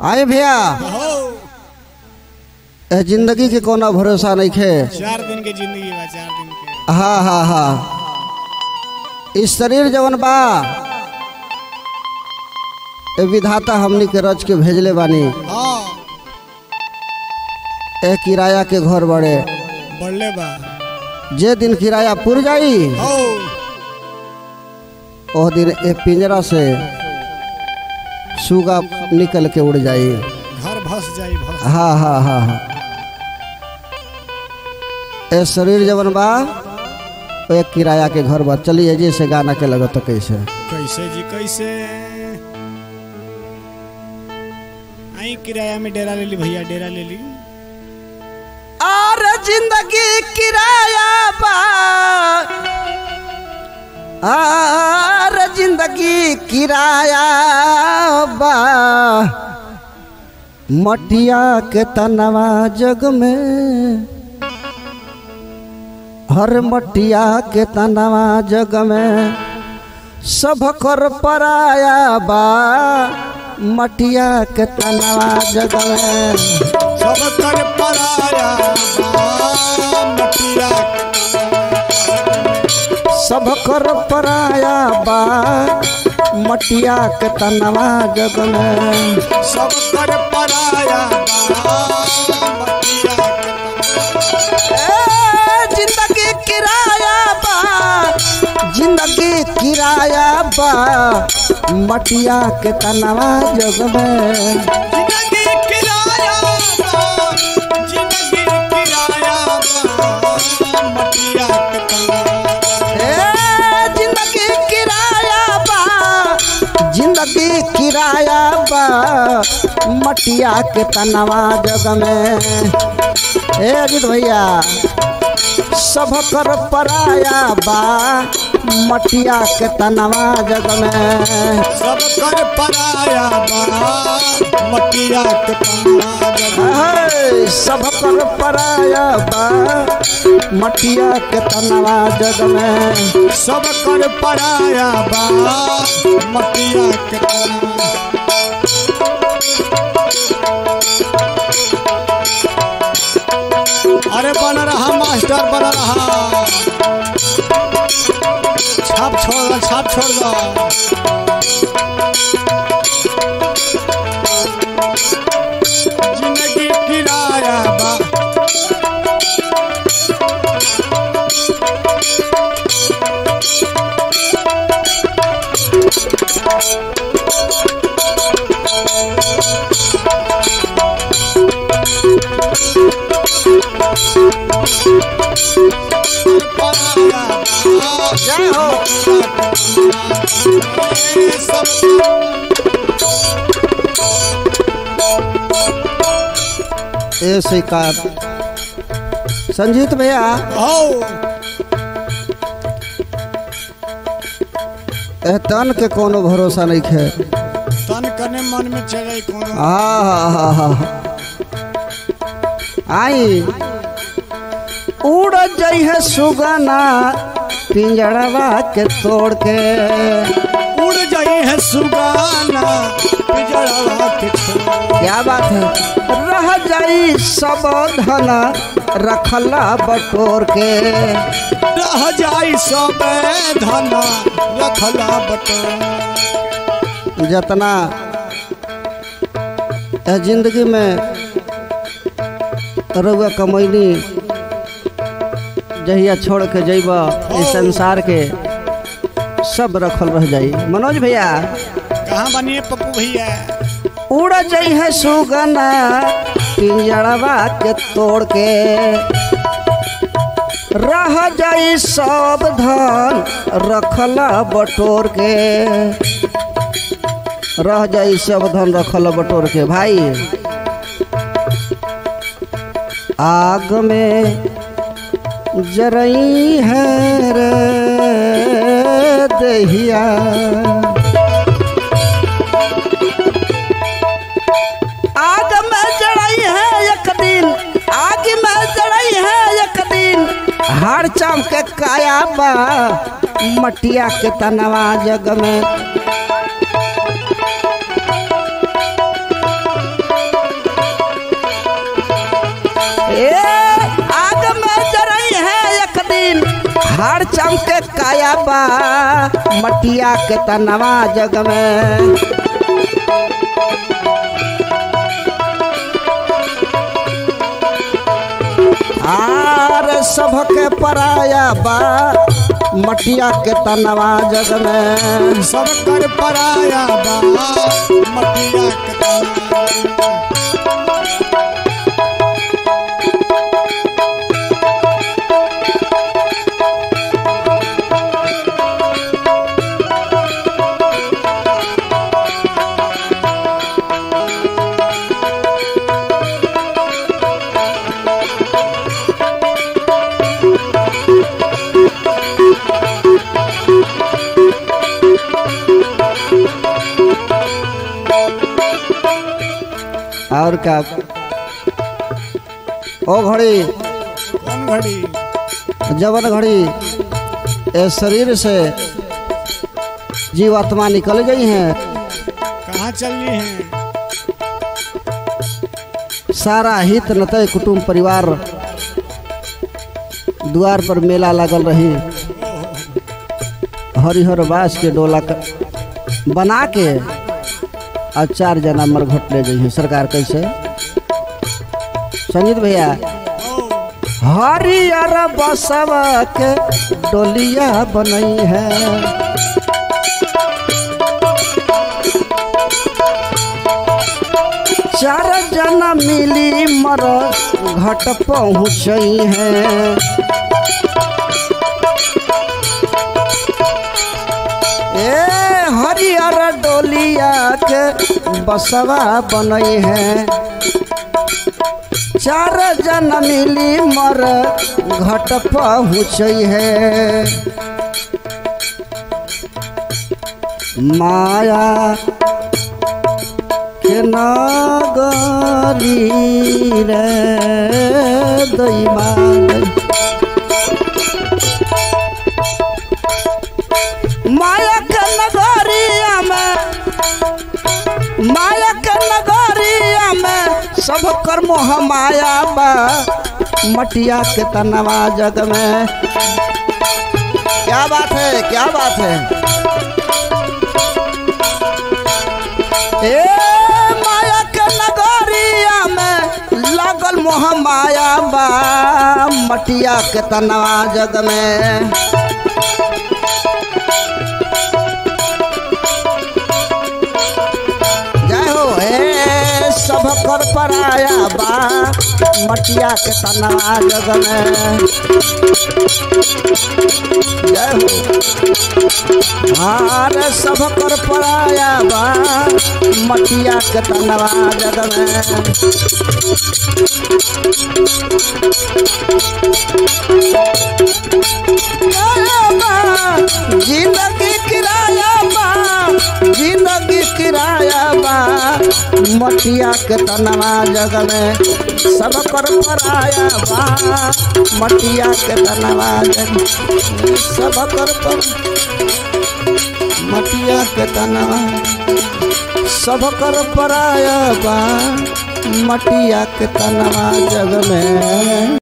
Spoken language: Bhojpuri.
आए भैया हो ए जिंदगी के कोनो भरोसा नहीं खे चार दिन के जिंदगी बा चार दिन के हाँ हाँ हाँ इस शरीर जवन बा ए विधाता हमनी के रच के भेजले बानी हाँ ए किराया के घर बड़े बढ़ले बा जे दिन किराया पुर जाई हो ओह दिन ए पिंजरा से सुगा निकल के उड़ जाई घर भस जाई भस हाँ हाँ हाँ हाँ ए शरीर जवन बा ओ एक किराया के घर बा चलिए जी से गाना के लगत कैसे कैसे जी कैसे आई किराया में डेरा ले ली भैया डेरा ले ली और जिंदगी किराया बा और जिंदगी किराया बा मटिया के तनवा जग में हर मटिया के तनवा जग में सब कर पराया बा मटिया के तनवा जग में सब कर पराया बा, मटिया सब कर पराया बा मटिया के तनवा जग में सब कर पराया बा, मटिया ए, जिंदगी किराया बा जिंदगी किराया बा मटिया के तनवा जग में जिंदगी किराया बा, जिंदगी किराया बा, मटिया के तनवा ए, जिंदगी किराया बा जिंदगी किराया बा मटिया के तनवा जग में ए अजित भैया सब कर पराया बा मटिया के तनवा जग में सब कर पराया बा मटिया के तनवा जग है, सब कर पराया बा मटिया के तनवा जग में सब कर पराया बा मटिया के तनवा अरे बन रहा मास्टर बन रहा छाप छोड़ दो छाप छोड़ दो जिंदगी किराया बा पराया बा जय हो ए स्वीकार संजीत भैया ए तन के कोनो भरोसा नहीं खे तन कने मन में चले कोनो हाँ हाँ हाँ हाँ आई उड़ जई है सुगना पिंजड़वा के तोड़ के उड़ जाई है सुगाना पिजड़वा के छोड़ क्या बात है रह जाई सब धन रखला बटोर के रह जाई सब धन रखला बटोर जितना ए जिंदगी में रउआ कमैनी जहिया छोड़ के जइब इस संसार के सब रखल रह जाई मनोज भैया कहाँ बनिए पप्पू भैया उड़ जई है सुगना पिंजड़वा के तोड़ के रह जाई सब धन रखला बटोर के रह जाई सब धन रखला बटोर के भाई आग में जरई है रे दहिया आग में जड़ई है एक दिन आग में जड़ई है एक दिन हार चाम के काया बा मटिया के तनवा जग में हार चमके काया बा मटिया के तनवा जग में आर सबके पराया बा मटिया के तनवा जग में सब कर पराया बा मटिया के तनवा और क्या ओ घड़ी कौन घड़ी जवन घड़ी ए शरीर से जीवात्मा निकल गई हैं कहाँ चलनी है सारा हित नतय कुटुंब परिवार द्वार पर मेला लागल रही हरिहर बास के डोला क- बना के और चार जना मरघट ले गई सरकार कैसे संगीत भैया हरियर बसवा के डोलिया बनई है चार जना मिली मर घट पहुँच है ए हरियर डोलिया के बसवा बनई है चार जन मिली मर घट पहुँच है माया के नगरी रे दैमा माया के नगरिया में माया के नगरिया में सब कर मोह माया बा मटिया के तनवा जग में क्या बात है क्या बात है ए माया के नगरिया में लागल मोह माया बा मटिया के तनवा जग में जय हो हे सब कर पराया बा मटिया के तनवा जग में जय हो हार सब कर पराया बा मटिया के तनवा जग में जिंदगी किराया बा जिंदगी किराया बा मटिया के तनवा जग में सब कर पराया बा मटिया के तनवा जग में सब कर पर मटिया के तनवा सब कर पराया बा मटिया के तनवा जग में